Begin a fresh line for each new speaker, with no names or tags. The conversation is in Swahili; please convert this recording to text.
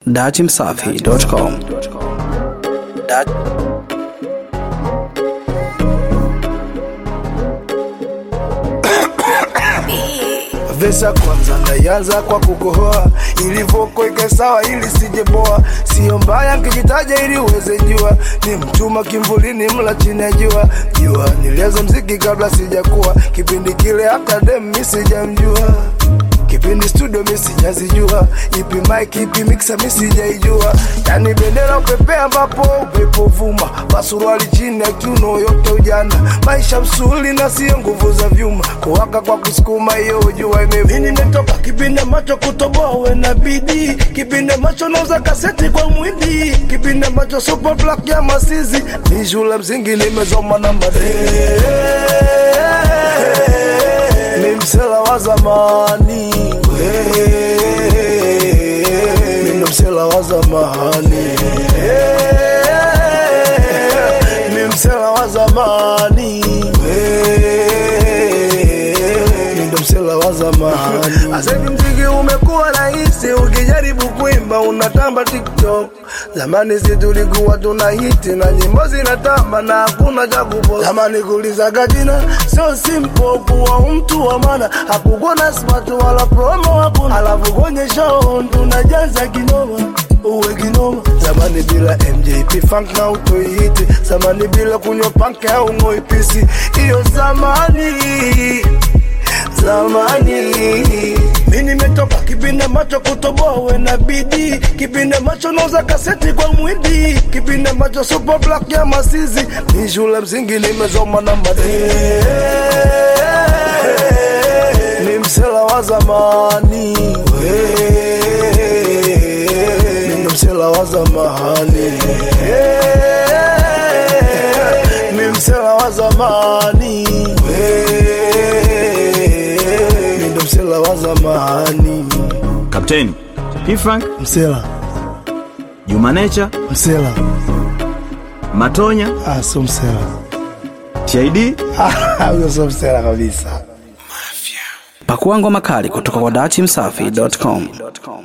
Datimsafi.com Dat
Vesa kwanza ndayanza kwa kukohoa, ilivoko ike sawa ili sijeboa, sio mbaya nkijitaja ili uweze jua, ni mtuma kimvulini mla chini ya jua jua, nilianza mziki kabla sijakuwa, kipindi kile hata dem mi sijamjua kipindi studio mi sijazijua, ipi mic ipi mixer mi sijaijua, yani bendera upepea ambapo upepo vuma, masuruali chini ya kiuno yote ujana, maisha msuli na sio nguvu za vyuma, kuwaka kwa kusukuma hiyo jua imevuma. Mimi nimetoka kipindi ambacho kutoboa uwe na bidii, kipindi ambacho nauza kaseti kwa mwindi, kipindi ambacho super black ya masizi, ni shule msingi nimezoma na madee ni msela wa zamani mimi msela wa zamani mimi msela wa zamani mimi msela wa zamani Sasa hivi mziki umekuwa rahisi, ukijaribu kuimba unatamba TikTok. Zamani si tulikuwa tuna hiti na nyimbo zinatamba na hakuna cha kupost. Zamani kulizaga jina sio simple, kuwa mtu wa maana, hakukuwa na smart wala promo hakuna, alafu kwenye show tunajaza kinoma uwe kinoma. Zamani bila MJP funk na utoihiti, zamani bila kunywa panke au ng'oi pisi, hiyo zamani zamani mi nimetoka kipindi ambacho kutoboa uwe na bidii kipindi ambacho nauza kaseti kwa mwindi kipindi ambacho super black ya masizi ni shule msingi nimezoma na madee ni msela wa zamani mi ndo msela wa zamani mi msela wa zamani mi ndo msela wa zamani
Kapteni P-Funk,
msela
Juma Nature,
msela
Matonya,
ah, sio msela
TID
huyo sio msela kabisa
Pakua ngoma kali kutoka kwa Datimsafi.com.